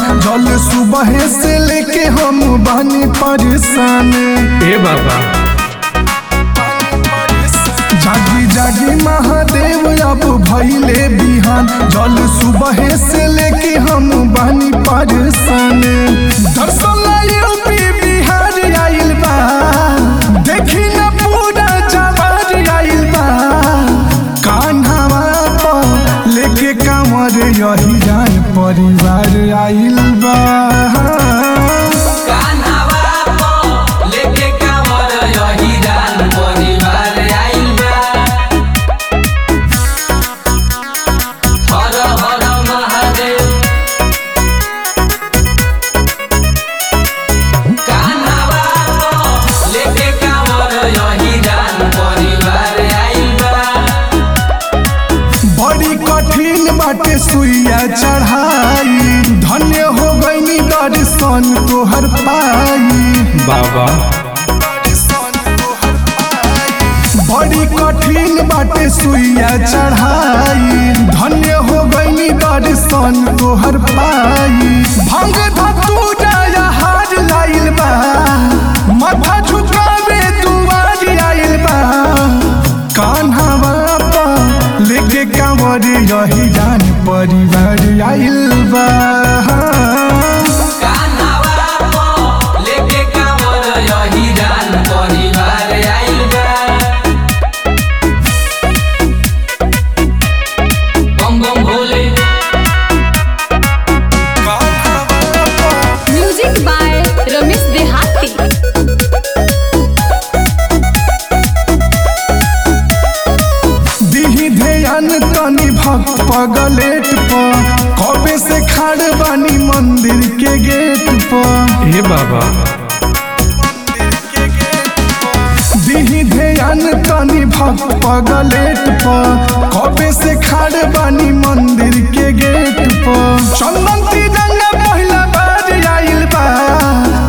जल सुबह से लेके हम बानी परेशान ए बाबा जागी जागी महादेव अब भैले बिहान जल सुबह से लेके हम बानी परेशान दर्शन ला यूपी बिहार आइल बा देखी न पूरा जवार आइल बा कान्हावा पर लेके कांवर यही जान परिवार आइल बा कान्हावा पो लेके कांवर यही रान परिवार आइल बा हर हर महादेव कान्हावा पो लेके कांवर यही रान परिवार आइल बा बड़ी कठिन बाटे सुइया चढ़ाई धन्य हो गईनी दर्शन तोहर पाई बाबा बड़ी कठिन बाटे सुइया चढ़ाई धन्य हो गईनी दर्शन तोहर पाई भंग धतूरा हार लाइल बा माथा झुकावे दुआर आइल बा कान्हावा पर लेके कांवर यही जान परिवार आइल बा कान्हावा पो लेके कांवर यही रान परिवार आइल बा बम बम भोले म्यूजिक बाय रमेश देहाती दिही ध्यान तनी भक्त पगलेट पर कबे से खाड़ बानी मंदिर के गेट पर ए बाबा दिही ध्यान तनी भक्त पगलेट पर कबे से खाड़ बानी मंदिर के गेट पर चंदन तिरंगा पहिला बार आइल बा